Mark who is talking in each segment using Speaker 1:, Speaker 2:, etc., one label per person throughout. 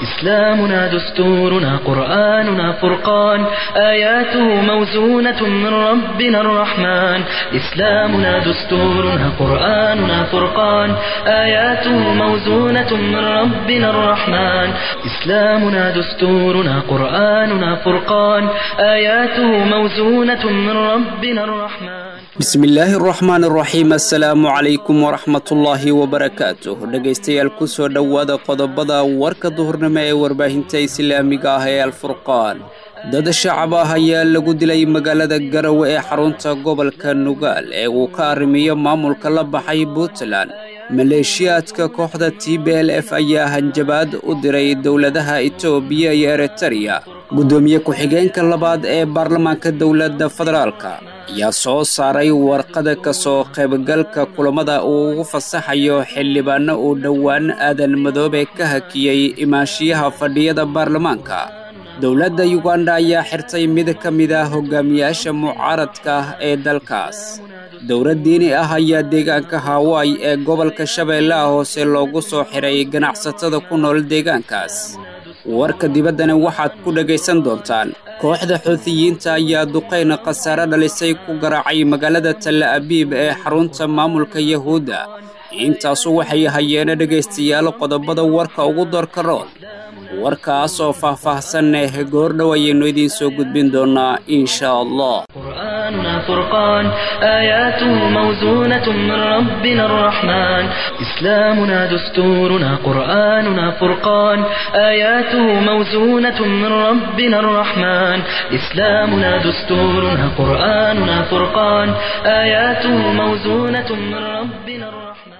Speaker 1: إسلامنا دستورنا قرآننا فرقان آياته موزونة من ربنا الرحمن إسلامنا دستورنا قرآننا فرقان آياته موزونة من ربنا الرحمن إسلامنا دستورنا قرآننا فرقان آياته موزونة من ربنا الرحمن
Speaker 2: bismillaahi araxmaan araxiim assalaamu calaykum waraxmatullaahi wabarakaatuh dhegaystayaal ku soo dhowaada qodobada warka duhurnimo ee warbaahinta islaamiga ah ee alfurqaan dad shacab ah ayaa lagu dilay magaalada garawe ee xarunta gobolka nugaal ee uu ka arrimiyo maamulka la baxay puntland maleeshiyaadka kooxda t b l f ayaa hanjabaad u diray dowladaha etoobiya iyo eritereya guddoomiye ku-xigeenka labaad ee baarlamaanka dowladda federaalka ayaa soo saaray warqada ka soo qaybgalka kulammada uu ugu fasaxayo xildhibaanno uu dhowaan aadan madoobe ka hakiyey imaanshiyaha fadhiyada baarlamaanka dowladda yuganda ayaa xirtay mid ka mid ah hogaamiyaasha mucaaradka ah ee dalkaas dowlad diini ah ayaa deegaanka hawaii ee gobolka shabeellaha hoose loogu soo xiray ganacsatada ku nool deegaankaas warka dibaddana waxaad ku dhegaysan doontaan kooxda xuutiyiinta ayaa duqayna khasaare dhalisay ku garaacay magaalada talla abiib ee xarunta maamulka yahuudda intaasu waxay hayeena dhegaystayaal qodobada warka ugu doorka rool warkaas oo faah-faahsan eh goordhow ayaynu idiin soo gudbin doonnaa insha allah
Speaker 1: قرآننا فرقان آياته موزونة من ربنا الرحمن إسلامنا دستورنا قرآننا فرقان آياته موزونة من ربنا الرحمن إسلامنا دستورنا قرآننا فرقان آياته موزونة من ربنا الرحمن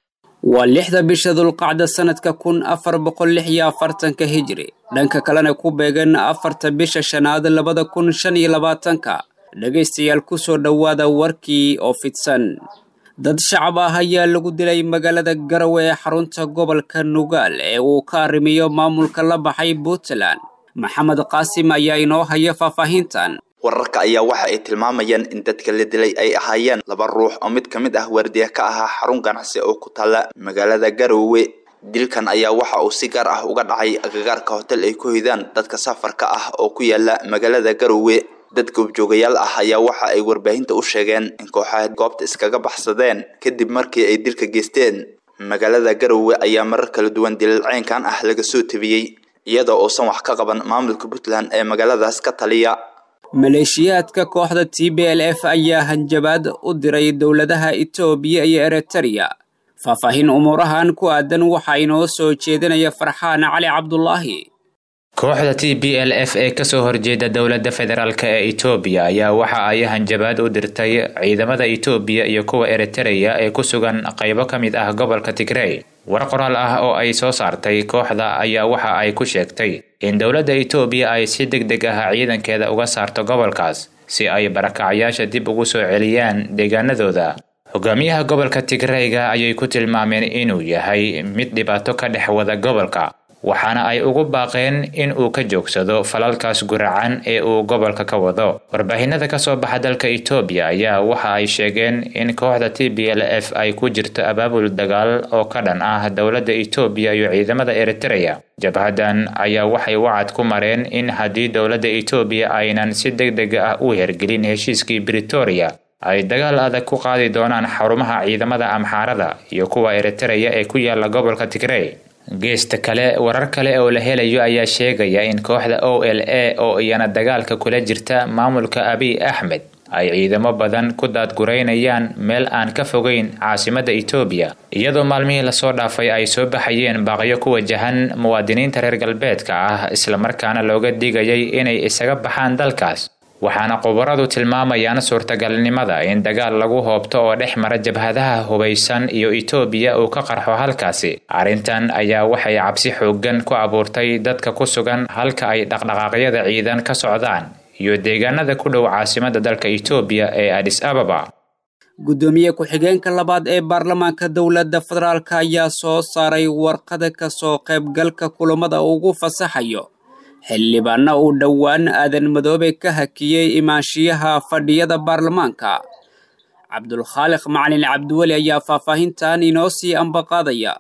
Speaker 2: waa lixda bisha dulqacda sannadka kun afar boqol lix iyo afartanka hijri dhanka kalena ku beegan afarta bisha shanaad labada kun shan iyo labaatanka dhegaystayaal ku soo dhowaada warkii oo fidsan dad shacab ah ayaa lagu dilay magaalada garawe ee xarunta gobolka nugaal ee uu ka arrimiyo maamulka la baxay puntland maxamed qaasim ayaa inoo haya faahfaahintan
Speaker 3: wararka ayaa waxa ay tilmaamayaan in dadka la dilay ay ahaayeen laba ruux oo mid ka mid ah waardiya ka ahaa xarun ganacsi oo ku taalla magaalada garowe dilkan ayaa waxa uu si gaar ah uga dhacay agagaarka hotel ay ku hoydaan dadka safarka ah oo ku yaala magaalada garowe dad goobjoogayaal ah ayaa waxa ay warbaahinta u sheegeen in kooxaha goobta iskaga baxsadeen kadib markii ay dilka geysteen magaalada garowe ayaa marar kala duwan dilal ceynkan ah laga soo tabiyey iyadoo uusan wax ka qaban maamulka puntland ee magaaladaas ka taliya
Speaker 2: maleeshiyaadka kooxda t b l f ayaa hanjabaad u diray dowladaha etoobiya iyo eritereya faahfaahin umuurahan ku aadan waxaa inoo soo jeedinaya farxaan cali cabdulaahi
Speaker 4: kooxda t b l f ee kasoo horjeeda dowladda federaalk ee etoobiya ayaa waxa ay hanjabaad u dirtay ciidamada etoobiya iyo kuwa eritereya ee ku sugan qaybo ka mid ah gobolka tigrey war qoraal ah oo ay soo saartay kooxda ayaa waxa ay ku sheegtay in dowladda etoobiya ay si deg deg ah ciidankeeda uga saarto gobolkaas si ay barakacyaasha dib ugu soo celiyaan deegaanadooda hogaamiyaha gobolka tigreyga ayay ku tilmaameen inuu yahay mid dhibaato ka dhex wada gobolka waxaana ay ugu baaqeen in uu ka joogsado falalkaas guracan ee uu gobolka ka wado warbaahinada kasoo baxa dalka etoobiya ayaa waxa ay sheegeen in kooxda t b l f ay ku jirto abaabul dagaal oo ka dhan ah dowladda etoobiya iyo ciidamada eritereya jabhadan ayaa waxay wacad ku mareen in haddii dowladda etoobiya aynan si deg deg ah u hergelin heshiiskii britoria ay dagaal adag ku qaadi doonaan xarumaha ciidamada amxaarada iyo kuwa eritereya ee ku yaala gobolka tigrey geesta kale warar kale oo la helayo ayaa sheegaya in kooxda o l a oo iyana dagaalka kula jirta maamulka abiy axmed ay ciidamo badan ku daadguraynayaan meel aan ka fogeyn caasimadda etoobiya iyadoo maalmihii lasoo dhaafay ay soo baxayeen baaqyo ku wajahan muwaadiniinta reer galbeedka ah islamarkaana looga digayay inay isaga baxaan dalkaas waxaana khubaradu tilmaamayaan suurtagalnimada in dagaal lagu hoobto oo dhex mara jabhadaha hubaysan iyo etoobiya uu ka qarxo halkaasi arrintan ayaa waxay cabsi xooggan ku abuurtay dadka ku sugan halka ay dhaqdhaqaaqyada ciidan ka socdaan iyo deegaanada ku dhow caasimadda dalka etoobiya ee adis ababa
Speaker 2: guddoomiye ku-xigeenka labaad ee baarlamaanka dowladda federaalk ayaa soo saaray warqada ka soo qaybgalka kulamada ugu fasaxayo xildhibaanna uu dhowaan aadan madoobe ka hakiyey imaanshiyaha fadhiyada baarlamaanka cabdulkhaaliq macalin cabdiweli ayaa faahfaahintan inoo sii ambaqaadaya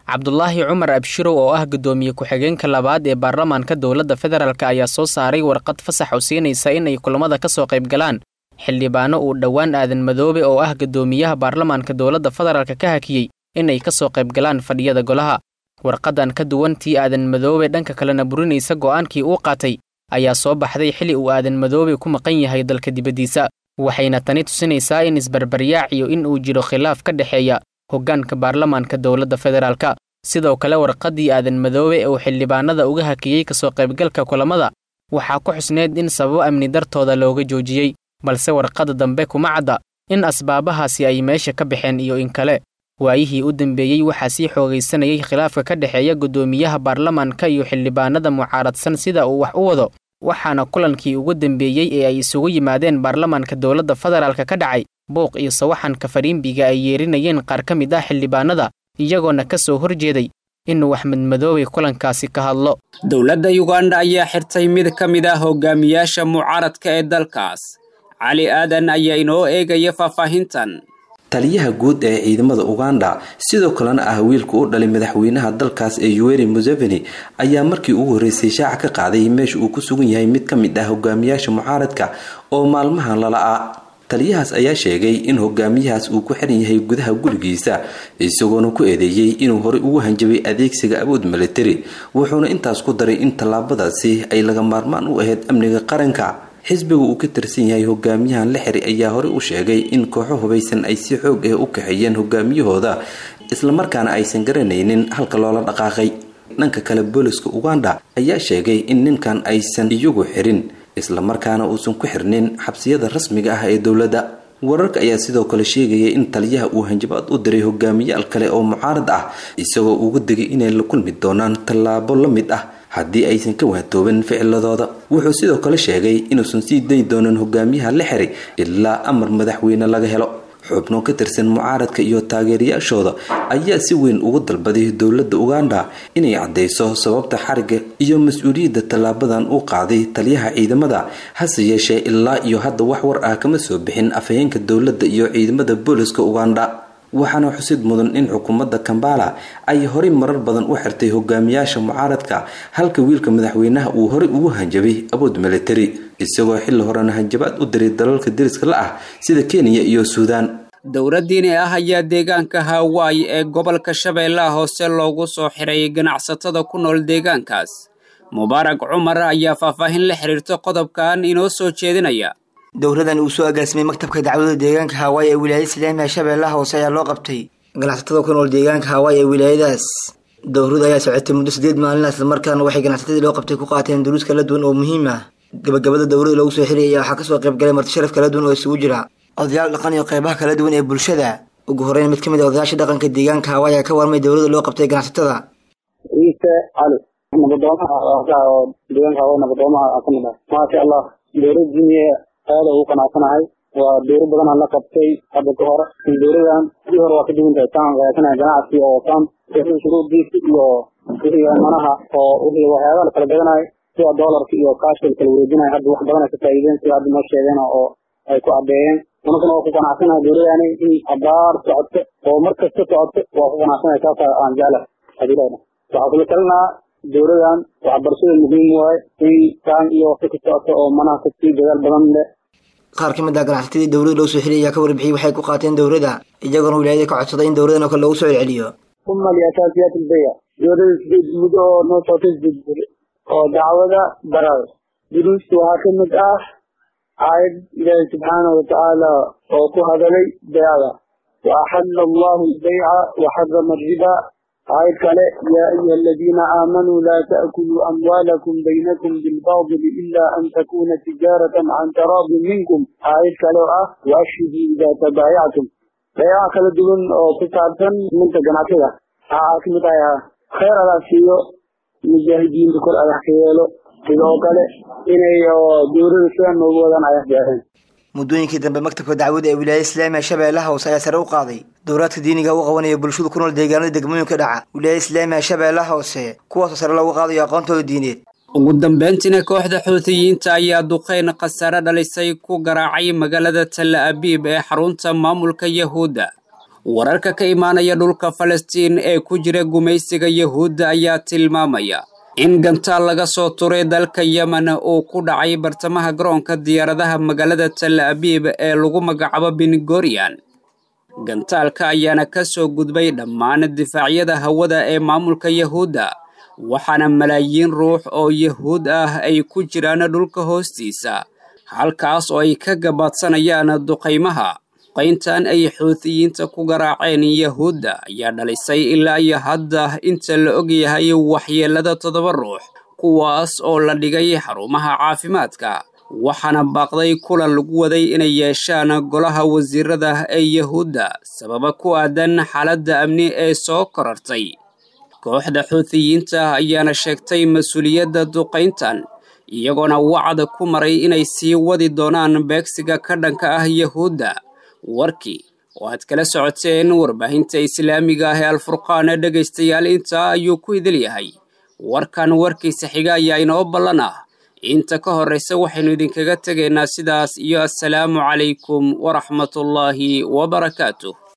Speaker 5: cabdulaahi cumar abshirow oo ah guddoomiye ku-xigeenka labaad ee baarlamaanka dowladda federaalk ayaa soo saaray warqad fasax oo siinaysa in ay kulamada ka soo qayb galaan xildhibaano uu dhowaan aadan madoobe oo ah guddoomiyaha baarlamaanka dowladda federaalk ka hakiyey in ay ka soo qayb galaan fadhiyada golaha warqadan ka duwan tii aadan madoobe dhanka kalena burinaysa go'aankii uu qaatay ayaa soo baxday xili uu aadan madoobe ku maqan yahay dalka dibaddiisa waxayna tani tusinaysaa in isbarbaryaac iyo in uu jiro khilaaf ka dhexeeya hoggaanka baarlamaanka dowladda federaalka sidoo kale warqaddii aadan madoobe uu xildhibaanada uga hakiyey kasoo qaybgalka kulamada waxaa ku xusneyd in sababo amni dartooda looga joojiyey balse warqadda dambe kuma cadda in asbaabahaasi ay meesha ka baxeen iyo in kale waayihii u dambeeyey waxaa sii xoogaysanayay khilaafka ka dhexeeya guddoomiyaha baarlamaanka iyo xildhibaanada mucaaradsan sida uu wax u wado waxaana kulankii ugu dambeeyey ee ay isugu yimaadeen baarlamaanka dowladda federaalka ka dhacay buuq iyo sawaxanka fariimbiga ay yeerinayeen qaar ka mid ah xildhibaanada iyagoona ka soo horjeeday inuu axmed madoobe kulankaasi ka hadlo
Speaker 2: dowladda yuganda ayaa xirtay mid ka mid ah hogaamiyaasha mucaaradka ee dalkaas cali aadan ayaa inoo eegaya faahfaahintan
Speaker 6: taliyaha guud ee ciidamada uganda sidoo kalena ah wiilka u dhalay madaxweynaha dalkaas ee yuweri museveni ayaa markii ugu horreysay shaaca ka qaaday meesha uu ku sugan yahay mid ka mid ah hogaamiyaasha mucaaradka oo maalmahan lala-a taliyahaas ayaa sheegay in hogaamiyahaas uu ku xiran yahay gudaha gurigiisa isagoona ku eedeeyey inuu horey ugu hanjabay adeegsiga awood militari wuxuuna intaas ku daray in tallaabadaasi ay laga maarmaan u ahayd amniga qaranka xisbiga uu ka tirsan yahay hogaamiyahan la xiri ayaa horey u sheegay in kooxo hubaysan ay si xoog ah u kaxeeyeen hogaamiyahooda islamarkaana aysan garanaynin halka loola dhaqaaqay dhanka kale booliska uganda ayaa sheegay in ninkan aysan iyagu xirin islamarkaana uusan ku xirnin xabsiyada rasmiga ah ee dowladda wararka ayaa sidoo kale sheegaya in taliyaha uu hanjabaad u diray hogaamiyaal kale oo mucaarad ah isagoo uga digay inay la kulmi doonaan tallaabo la mid ah haddii aysan ka waatoobin ficiladooda wuxuu sidoo kale sheegay inuusan sii dayi doonin hogaamiyaha la xiray ilaa amar madaxweyne laga helo xubno ka tirsan mucaaradka iyo taageerayaashooda ayaa si weyn ugu dalbaday dowladda uganda inay caddeyso sababta xariga iyo mas-uuliyadda tallaabadan uu qaaday taliyaha ciidamada hase yeeshee ilaa iyo hadda wax war ah kama soo bixin afhayeenka dowladda iyo ciidamada booliska uganda waxaana xusid mudan in xukuumadda kambala ay horey marar badan u xirtay hogaamiyaasha mucaaradka halka wiilka madaxweynaha uu horey ugu hanjabay awood militari isagoo xilli horena hanjabaad u diray dalalka deriska la ah sida kenya iyo suudaan
Speaker 2: dowladdiini ah ayaa deegaanka hawaayi ee gobolka shabeellaha hoose loogu soo xiray ganacsatada ku nool deegaankaas mubaarak cumar ayaa faahfaahin la xiriirta qodobkan inoo soo jeedinaya
Speaker 7: dowladan uu soo agaasimay maktabka dacwada deegaanka hawaayi ee wilaayada islaamiga shabeellaha hoose ayaa loo qabtay ganacsatada ku nool deegaanka hawaayi ee wilaayadaas dowlada ayaa socotay muddo sideed maalin islamarkaana waxay ganacsatadii loo qabtay ku qaateen duruus kala duwan oo muhiim ah gabagabada dowlada loogu soo xirayay waxaa kasoo qayb galay marti sharaf kala duwan oo isugu jira odayaal dhaqan iyo qeybaha kala duwan ee bulshada ugu horeyn mid ka mid a odayaasha dhaqanka deegaanka hawaayi ayaa ka warmay dowlada loo qabtay ganacsatada
Speaker 8: ciise cali nabadoomaha oo deegaanka hawaayi nabadoomaha ka mid ah maasha allah dowlad jimiye aada ugu qanacsanahay waa dowro badan aan la qabtay hadda ka hor dowladan sidii hore waa ka duwan tahay taan qeexanaya ganacsi oo tan wixii shuruudiisa iyo wixii manaha oo wixii waxyaabaha la kala gadanayo sida doolarka iyo kaashka la kala wareejinayo hadda wax badan ay ka faa'iideen sida hadda noo sheegeen oo ay ku caddeeyeen anaguna waa ku qanacsanahay dowladani in abaar socoto oo mar kasta socoto waa ku qanacsanahay saasa aan jecla hadii leena waxaa kula talinaa dowladan waxbarashada muhiim waaye in taan iyo waqti ka socoto oo manaha kasii dadaal badan leh
Speaker 7: qaar ka mid ah ganacsatadii dowlada loo soo xiliyay ayaa ka warbixiyey waxay ku qaateen dowladda iyagoona wilaayada ka codsaday in dowladan oo kale loogu soo celceliyo
Speaker 8: uma liasaasiyaat ilbeya dowlada sideed muddo oo noo socotay sideed beri oo dacwada barar duruusta waxaa ka mid ah aayad ilaahi subxaana watacaala oo ku hadalay beecda wa axalla allahu albayca wa xarama alriba aayad kale yaa ayuha aladiina aamanuu laa ta'kuluu amwaalakum baynakum bilbaadili ila an takuna tijaaratan can taraadin minkum aayad kale oo ah waashhiduu idaa tabaayactum beecaha kala duwan oo ku saabsan minta ganacsiga waxaa ka mid ah khayr adaa siiyo mujaahidiinta kor adax ka yeelo sidoo kale inay dowlada sidan noogu wadaan ayax gaareen
Speaker 7: muddooyinkii dambe maktabka dacwada ee wilaayada islaamiga shabeellaha hoose ayaa sare u qaaday dowlaadka diiniga u qabanaya bulshadu ku nool deegaanada degmooyinka dhaca wilaayada islaamiga shabeellaha hoose kuwaasoo sare loogu qaadayo aqoontooda diineed
Speaker 2: ugu dambeyntiina kooxda xuutiyiinta ayaa duqeyn khasaare dhalisay ku garaacay magaalada talla abiib ee xarunta maamulka yahuudda wararka ka imaanaya dhulka falastiin ee ku jira gumaysiga yahuudda ayaa tilmaamaya in gantaal laga soo turay dalka yemen uu ku dhacay bartamaha garoonka diyaaradaha magaalada tal abiib ee lagu magacaabo bingorian gantaalka ayaana ka soo gudbay dhammaan difaacyada hawada ee maamulka yahuudda waxaana malaayiin ruux oo yahuud ah ay ku jiraan dhulka hoostiisa halkaas oo ay ka gabaadsanayaan duqaymaha qayntan ay xuutiyiinta ku garaaceen yahuudda ayaa dhalisay ilaa iyo hadda inta la ogyahay waxyeelada toddoba ruux kuwaas oo la dhigay xarumaha caafimaadka waxaana baaqday kulan lagu waday inay yeeshaan golaha wasiirada ee yahuudda sababa ku aadan xaaladda amni ee soo korartay kooxda xuutiyiinta ayaana sheegtay mas-uuliyadda duqayntan iyagoona wacda ku maray inay sii wadi doonaan beegsiga ka dhanka ah yahuudda warkii oo aad kala socoteen warbaahinta islaamiga ah ee alfurqaan dhegaystayaal intaa ayuu ku idil yahay warkan warkiisa xiga ayaa inoo ballan ah inta ka horraysa waxaynu idinkaga tegaynaa sidaas iyo assalaamu calaykum waraxmatullaahi wabarakaatuh